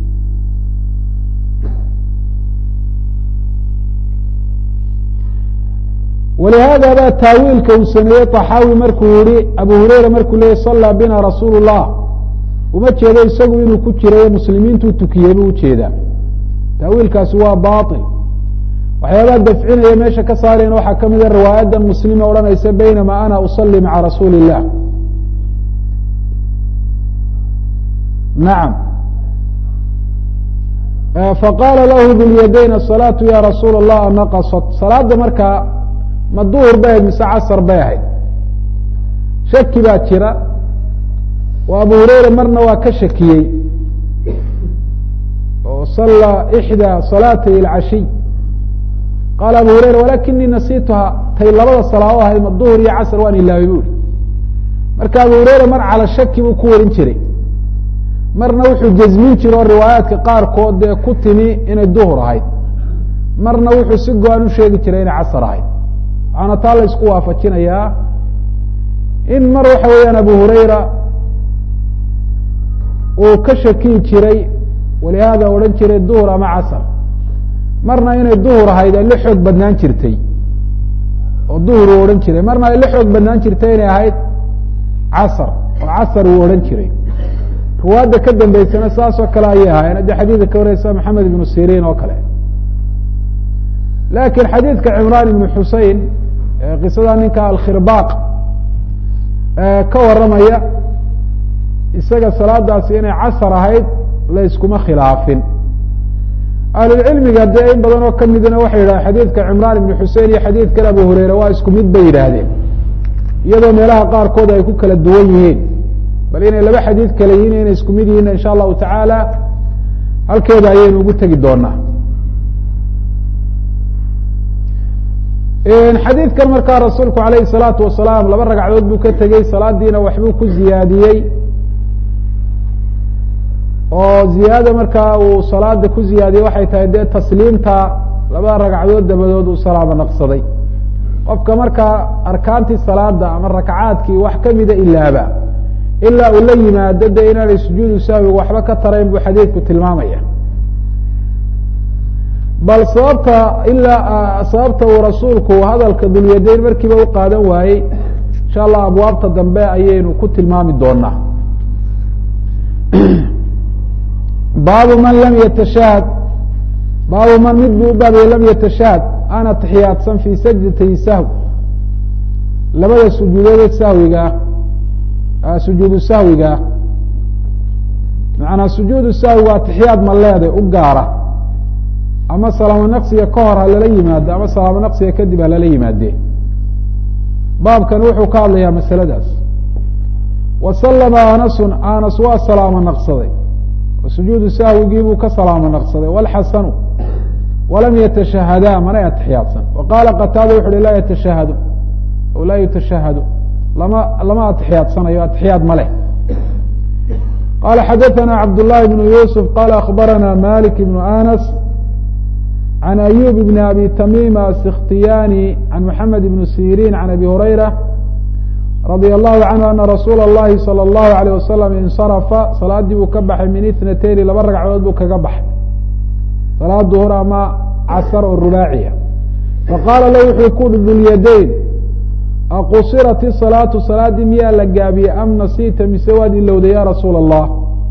walihaada baa taawiilka uu sameeyey طaxaawi markuu yihi abu hureyra markuu leeyay sallaa bina rasuul الlah uma jeedo isagu inuu ku jirayo muslimiintuu tukiyey buu ujeedaa taawiilkaasi waa baطil waxyaabaha dafcinaya meesha ka saarayna waxaa ka mida riwaayaddan muslime odhanaysa baynama ana usalli maca rasuuli الlah nacam faqaala lahu dulyadayn asalaatu ya rasuula الlah anaqasat salaada markaa ma duhur bay ahayd mise casar bay ahayd shaki baa jira oo abu hureyre marna waa ka shakiyey oo sallaa ixdaa salaatay ilcashiy qaala abu hureyra walakinii nasiituha tay labada salaado ahayd ma duhur iyo casr waan ilaabay bu uri marka abu hureyre mar cala shaki buu ku warin jiray marna wuxuu jazmin jire oo riwaayaadka qaarkood dee ku timi inay duhur ahayd marna wuxuu si go-an u sheegi jiray inay casar ahayd waxaana taa la isku waafajinayaa in mar waxa weeyaan abu hureyra uu ka shakiyi jiray walihaada odhan jiray duhur ama casar marna inay duhur ahayd ay la xoog badnaan jirtay oo duhur uu odhan jiray marna ay la xoog badnaan jirtay inay ahayd casar oo casar uu odhan jiray ruwaadda ka dambeysana saasoo kale ayay ahaayeen haddii xadiidka ka wareysa maxamed ibnu siriin oo kale laakiin xadiidka cimraan ibnu xusein qisada ninka alkhirbaaq ka waramaya isaga salaadaasi inay casar ahayd la iskuma khilaafin ahlulcilmiga dee in badan oo kamidna waxay yidhahdeen xadiidka cimraan ibnu xusein iyo xadiidkan abu hureyre waa isku mid bay yidhaahdeen iyadoo meelaha qaarkood ay ku kala duwan yihiin bal inay laba xadiid kale yihiin inay isku mid yihiin insha allahu tacaala halkeeda ayaynu ugu tegi doonaa xadiidkan markaa rasuulku alayhi الsalaatu wasalaam laba ragcadood buu ka tegey salaadiina waxbuu ku ziyaadiyey oo ziyaada markaa uu salaada ku ziyaadiyey waxay tahay dee tasliimta laba ragcadood dabadood uu salaamo naqsaday qofka markaa arkaantii salaada ama rakacaadkii wax kamida ilaaba ilaa uu la yimaado de inaanay sujuudu sahwiga waxba ka tarayn buu xadiidku tilmaamaya bal sababta ilaa sababta uu rasuulku hadalka dulyadeyn markiiba u qaadan waayey insha allah abwaabta dambe ayaynu ku tilmaami doonaa baabu man lam yatashahad baabu man mid buu u baabiyey lam yatashahad aan atixiyaadsan fi sajdatay sahw labada sujuudood sahwigaa sujuudu sahwigaa macanaa sujuudu sahwiga atixiyaad ma leeday u gaara ama salaamo naqsiga ka hor ha lala yimaado ama salaamo naqsiga kadib ha lala yimaadee baabkan wuxuu ka hadlayaa masaladaas wa sallama anasun anas waa salaamo naqsaday sujuudu sahwigii buu ka salaamo naqsaday walxasanu walam yatashahadaa manay atixiyaadsan wa qaala qataada wuxu uhi laa yatashahadu o laa yutashahadu lama lama atixiyaadsanayo atixiyaad ma leh qala xadaثana cabd لlahi bn yusuf qala akbarana malik bn anas عن أyوب بن أbي تميم السkhtiyاني عن محمد بن سيrين عن أbي هريرة رضي الله عنه أن رsuuل اللhi صلى الله عليه وسلم انصرفa saلaadii buu ka baxay min اثنتين laba ragcadood buu kaga baxay saلاad duhr ama casr oo rubaaciya faqاala la wuxuu ku ui dulyadayn aqusirat الصلاaةu saلaadii miyaa la gaabiyey am nasita mise waad ilowda ya rasuul الlah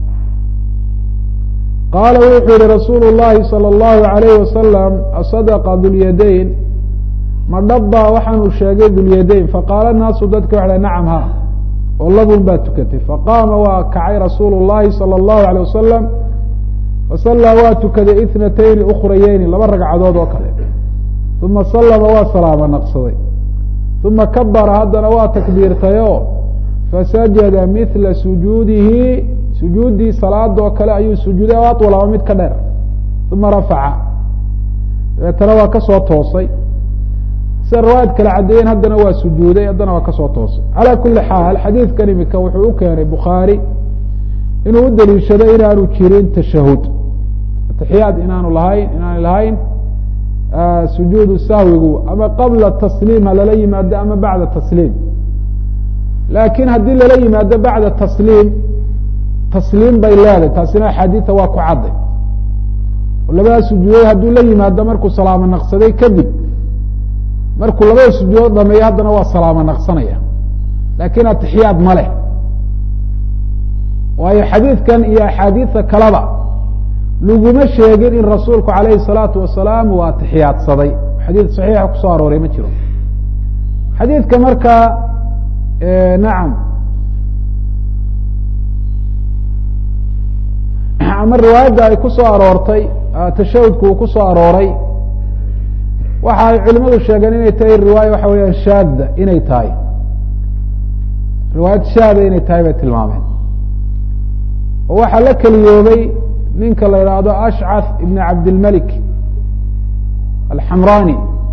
qaala wuxuu yihi rasuulu الlahi salى الlahu عalayh wasalam asadqa dulyadayn ma dhabbaa waxaanu sheegay dulyadayn faqaala naasu dadka waxa nacam ha oo labun baa tukatay faqaama waa kacay rasuulu الlahi salى الlahu عalيه wasalam fasallaa waa tukaday ithnatayni ukhrayeyni laba ragcadood oo kale uma sallama waa salaamo naqsaday uma kabara haddana waa takbiirtayo fasajada mila sujuudihi sujuuddii salaadoo kale ayuu sujuuday o aطwal ama mid ka dheer uma rafaca dabeetana waa kasoo toosay sida riwaayad kale caddeeyeen haddana waa sujuuday haddana waa kasoo toosay calى kuli xaal xadiidkan imika wuxuu u keenay bukhaari inuu u daliishado inaanu jirin tashahud atixiyaad inaanu lahayn inaanu lahayn sujuudu sahwigu ama qabla tasliim ha lala yimaado ama bacda tasliim laakin haddii lala yimaado bacda tasliim tasliim bay leedahay taasina axaadiida waa ku cadday oo labada sujuudood hadduu la yimaado markuu salaamo naqsaday kadib markuu labada sujuudood dhameeyo haddana waa salaamo naqsanaya laakin atixiyaad ma leh waayo xadiidkan iyo axaadiida kaleba laguma sheegin in rasuulku alayhi الsalaatu wasalaam uu atixiyaadsaday xadiid صaxiixa kusoo arooray ma jiro xadiidka markaa nacam ama riwaayadda ay ku soo aroortay tashahudku uu ku soo arooray waxa ay culimadu sheegeen inay tahay riwaaya waxa weeyaan shaada inay tahay riwaayad shaada inay tahay bay tilmaameen oo waxaa la keliyoobay ninka la yidhaahdo ashcath ibn cabdilmalik alxamrani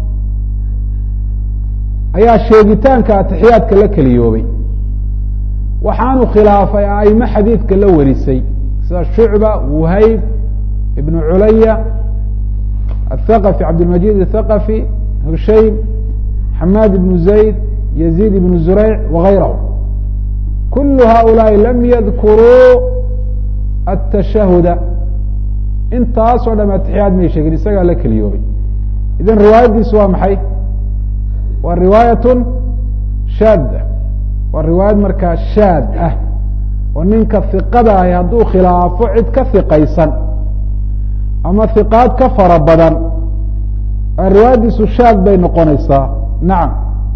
ayaa sheegitaanka atixiyaadka la keliyoobay waxaanu khilaafay aimo xadiidka la warisay sida shucba wuhayb ibn culaya athaqafi cabdilmajid athaqafi hushaym xamaad ibnu zayd yazid ibnu zureyc wagayrahu kulu haؤulaaءi lam yadkuruu atashahuda intaasoo dham atixiyaad may sheegin isagaa la keliyoobay idan riwaayaddiisu waa maxay waa riwaayatun shaadda waa riwaayad markaa shaad ah oo ninka hiqada ahi hadduu khilaafo cid ka hiqaysan ama hiqaad ka fara badan riwaayaddiisu shaad bay noqonaysaa nacam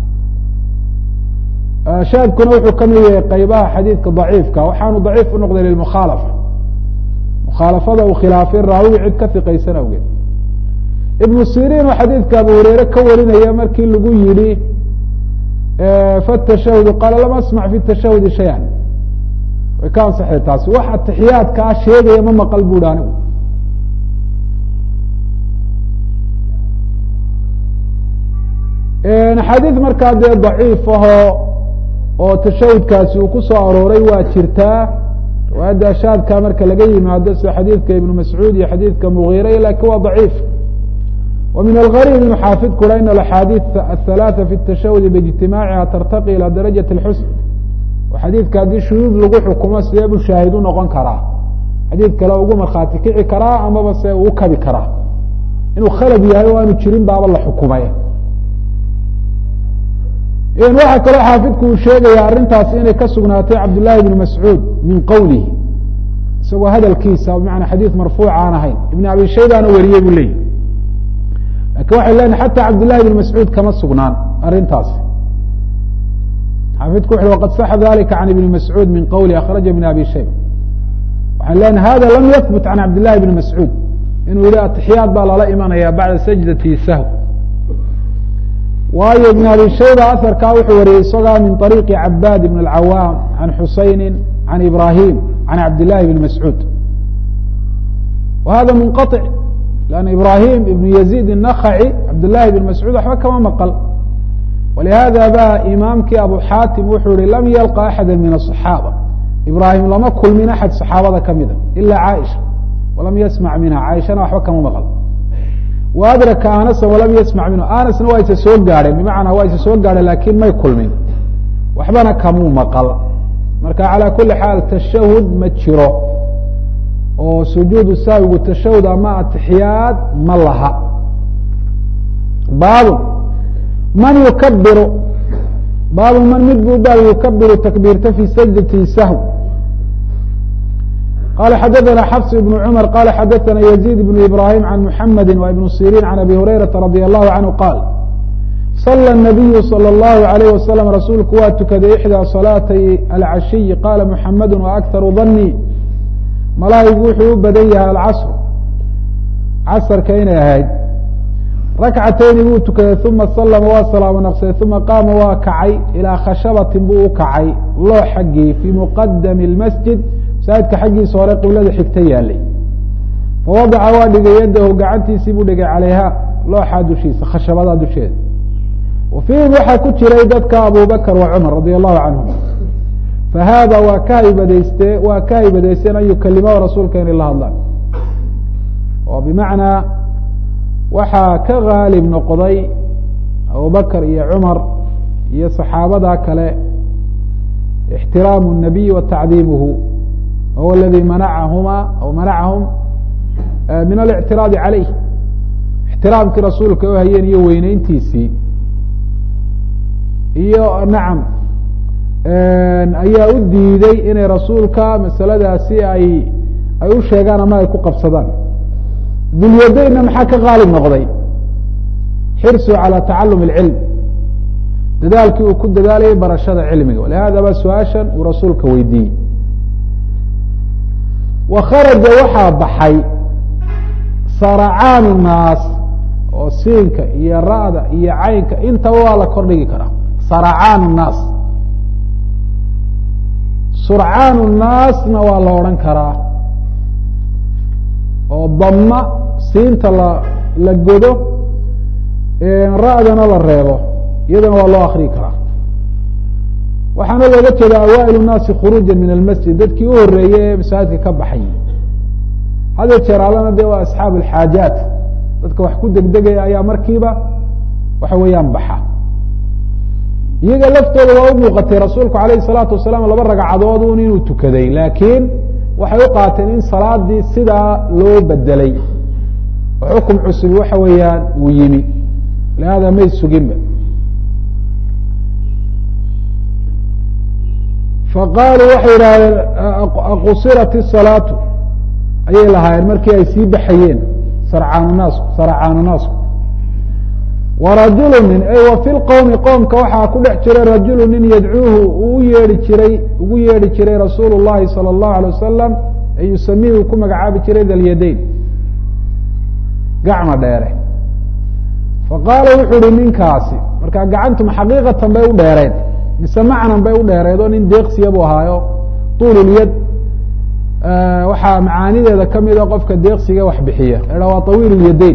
shaadkuna wuxuu ka mid yahay qaybaha xadiidka daciifka waxaanu daciif u noqday lilmukhaalafa mukhaalafada uu khilaafay raawiga cid ka hiqaysan awgeed ibnu siriin oo xadiidka abu hureyre ka warinaya markii lagu yihi fatashahud qaala lam asmac fi tashahudi shayan way ka ansaxday taasi wax atixiyaadkaa sheegaya ma maqal bu hi anigu axaadiid markaa dee daciif ahoo oo tashahudkaasi uu ku soo arooray waa jirtaa riwaayadda shaadka marka laga yimaado sida xadiidka ibnu mascuud iyo xadiidka mugiire lakin waa daciif wa min algariib inu xaafid kura in axaadiid athalaatha fi tashahudi biijtimaaciha tartaqi ilى darajat اlxusn oo xadiidka haddii shuduud lagu xukumo sidee buu shaahid u noqon karaa xadiid kale ugu markhaati kici karaa amaba se uu kabi karaa inuu khalad yahay o aanu jirin baaba la xukumay waxaa kaloo xaafidku uu sheegaya arrintaasi inay ka sugnaatay cabdالlahi bn mascuud min qowlihi isagoo hadalkiisa bmana xadiid marfuuc aan ahayn ibn abi shaybaana wariyey buu leeyahy lakin waxay lenahay xata cabdالlahi bn mascuud kama sugnaan arrintaasi xaafidku wuxu waqad saxa dalika can ibni mascuud min qowli akhraja ibn abi shayba waxaan lenahay hada lam yahbut can cabdillahi bni mascuud inuu yihi atixiyaad baa lala imanaya bacda sajdati sahw waayo ibn abi shayba aharkaa wuxuu wariyey isagaa min طariiqi cabaad ibn اlcawaam can xusayni can ibrahim can cabdillahi bni mascuud wa hada munqaطic lanna ibrahim ibn yaziid الnakhaci cabdillahi bn mascuud waxba kama maqal walihada ba imaamkii abu xaatim wuxuu yihi lam yalqa axada min aصaxaaba ibrahim lama kulmin axad saxaabada kamida ila caaisha walam yasmac minha caaishana waxba kama maqal wa adraka anasa walam yasmac minhu anasna waa isa soo gaadheen bimacnaa waa isa soo gaadheen lakin may kulmin waxbana kamuu maqal marka calى kuli xaal tashahud ma jiro oo sujuudu saawigu tashahud ama atixiyaad ma laha baab man yukabiru baabu man mid buu baab yukabiru takbiirta fi sajdati sahw qala xadaثna xfs ibn cmr qala xadaثna yزيid ibn ibrahim can muxamedi wa ibn sirin can abi hurayraةa radي الlahu canhu qaal صlى النabiyu slى الlahu عalيyه waslm rasuulku waa tukaday ixdىa صalaatay alcashiyi qala muxamedu waakharu danii malaahigu wuxuu u badan yahay alcasr casrka inay ahayd rakcatayni buu tukaday uma slma waa salaamo naqsaday uma qaama waa kacay ilىa khashabatin buu u kacay loo xaggii fii muqadami اmasjid masaajidka xaggiisa hore qiblada xigta yaalay fawadaca waa dhigay yadahu gacantiisii buu dhigay calayha looxaa dushiisa khashabadaa dusheeda wa fiihim waxaa ku jiray dadka abubakr wa cumar radi allahu canhum fahaada waa ka haybadayste waa ka haybadaysteen an yukalimahu rasuulka inay la hadlaan oo bimacnaa waxaa ka gaalib noqday abubakr iyo cumar iyo saxaabada kale ixtiraamu الnabiy wa tacdiimuhu huwa aladi manacahuma aw manacahum min alictiraadi calayh ixtiraamkii rasuulka u hayeen iyo weyneyntiisii iyo nacam ayaa u diiday inay rasuulka masaladaasi ay ay u sheegaan ama ay ku qabsadaan dulyadaynna maxaa ka qaalib noqday xirsu calى tacalum اlcilm dadaalkii uu ku dadaalayay barashada cilmiga walihada ba su-aashan uu rasuulka weydiiyey wa kharaja waxaa baxay saracaanu naas oo siinka iyo ra'da iyo caynka intaba waa la kordhigi karaa saracaanu naas surcaanu naasna waa la odhan karaa oo dama siinta la la godo ra'dana la reebo iyadana waa loo akriyi karaa waxaana looga jeeda awaail الnaasi khuruuja min almasjid dadkii u horeeyey ee masaajidka ka baxay hada jeer alana de waa asxaab alxaajaat dadka wax ku degdegaya ayaa markiiba waxa weeyaan baxa iyaga laftooda waa u muuqatay rasuulku alayh الsalaatu wasalaam laba ragcadood un inuu tukaday laakiin waxay u qaateen in salaadii sidaa loo bedelay oo xukum cusub waxa weeyaan uu yimi lihada may suginba faqaaluu waxay yidhahdeen aqusirat isalaatu ayay lahaayeen markii ay sii baxayeen sarcaanu naasku sarcaanu naasku warajulu nin ay wa fi lqowmi qoomka waxaa ku dhex jiray rajulu nin yadcuuhu uu u yeehi jiray ugu yeedhi jiray rasuulu llahi salى اllahu alay wasalam ee yusamihi uu ku magacaabi jiray dalyadayn gacma dheere faqaala wuxuu uhi ninkaasi marka gacantuma xaqiiqatan bay u dheereen mise macnan bay u dheereed oo nin deeqsiya buu ahaayo tuululyad waxaa macaanideeda kamida qofka deeqsiga wax bixiya la waa tawiil lyadayn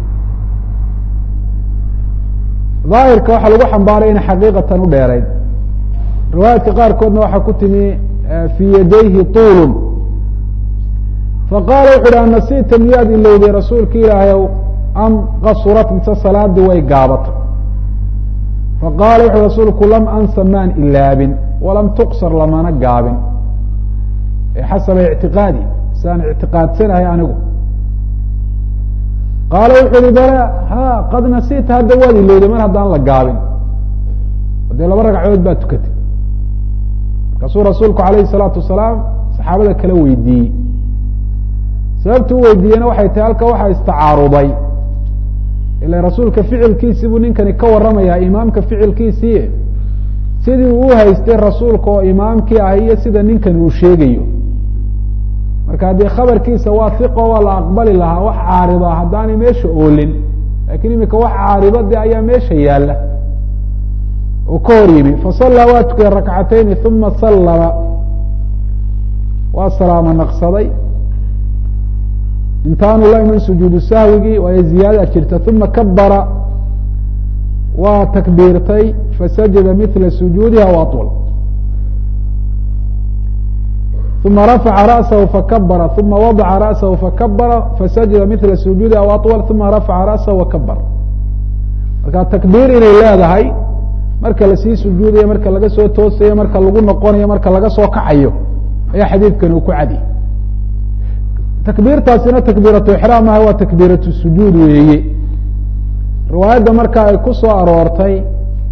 daahirka waxaa lagu xambaaray inay xaqiiqatan u dheereyd riwaayaadka qaarkoodna waxaa ku timi fii yadayhi tuulun faqaala wuxu uhi anasiita miyaad ilowday rasuulka ilaahayow am qasurat mise salaadii way gaabatay faqaala wuxu rasuulku lam ansa maan ilaabin walam tuqsar lamana gaabin xasaba ictiqaadi saan ictiqaadsanahay anigu qaala wuxu uhi bala ha qad nasiita hadda waad ilowday mar haddaan la gaabin dee laba ragcadood baa tukatay markaasuu rasuulku alayhi الsalaatu wasalaam saxaabada kala weydiiyey sababtu u weydiiyena waxay tahay halka waxaa istacaaruday ila rasuulka ficilkiisii buu ninkani ka waramayaa imaamka ficilkiisii sidii uu haystay rasuulka oo imaamkii ah iyo sida ninkani uu sheegayo marka haddii khabarkiisa waa hiqo waa la aqbali lahaa wax caarida haddaanay meesha oolin lakin imika wax caarido de ayaa meesha yaala oo ka hor yimi fasallaa waa tukay rakcatayni uma sallama waa salaamo naqsaday intaanu la iman sujuudu sahwigii waayo ziyaada jirta uma kabara waa takbiirtay fasajada mila sujuudiha w aطwl uma rafaca ra'sahu fakabara uma wadaca ra'sahu fakabara fasajada mila sujuudiha w aطwl uma rafaca ra'sahu wakabara marka takbiir inay leedahay marka lasii sujuudayo marka laga soo toosayo marka lagu noqonayo marka laga soo kacayo ayaa xadiidkani uu ku cadi takbiirtaasina takbiiratu ixraam aha waa takbiiratu sujuud weeye riwaayadda marka ay ku soo aroortay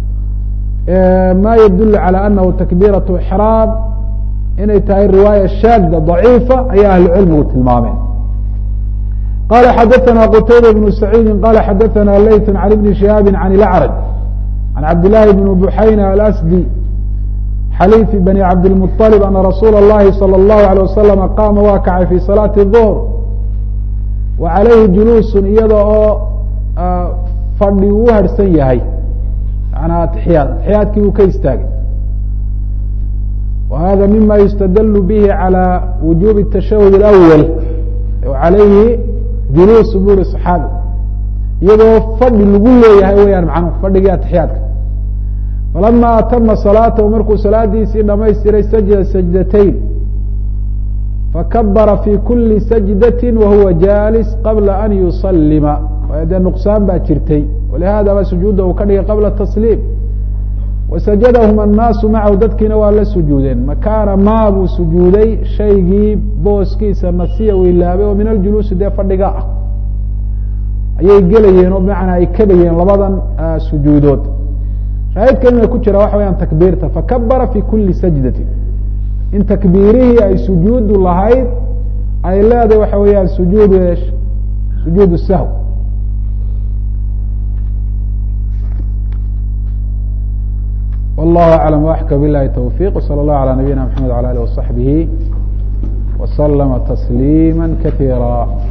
ma yadulu calى anahu takbiiratu ixraam inay tahay riwaaya shaada daciifa ayaa ahlucilmigu tilmaameen qala xadaثana qutayba bnu saciidi qala xadaثana layt can ibni shihaabi can ilacraj can cabdillahi bn buxayna alasdi xaliifi bani cabdilmuطalib ana rasuula اllahi salى اllahu alيه wasalama qaama waa kacay fi salaati الظuhr wa calayhi juluusun iyada oo fadhi uu harhsan yahay manaa atixiyaad atixiyaadkii uu ka istaagay wa hada mima yustadl bihi calى wujubi الtashahud اlأwal calayhi juluus bu uri صaxaabi iyadoo fadhi lagu leeyahay weyaan macnuhu fadhigii atixiyaadka falama atama salaatahu markuu salaadiisii dhamaystiray sajda sajdatayn fakabara fi kuli sajdati wahuwa jalis qabla an yusalima waayo dee nuqsaan baa jirtay walihada ba sujuudda uu ka dhigay qabla tasliim wasajadahum annaasu macahu dadkiina waa la sujuudeen makaana maa buu sujuuday shaygii booskiisa nasiya u ilaabay oo min aljuluusi dee fadhiga ah ayay gelayeen oo bimacnaa ay kabayeen labadan sujuudood shaahidkan ina ku jira waxa weyaan takbiirta fakabara fi kuli sajdati in takbiirihii ay sujuudu lahayd ay leedahay waxa weeyaan sujuud sujuud sahw wallahu aclam waxka bilahi towfiq wsala allahu alى nabiyina mxamed wala alih waصaxbihi waslama tasliima katiira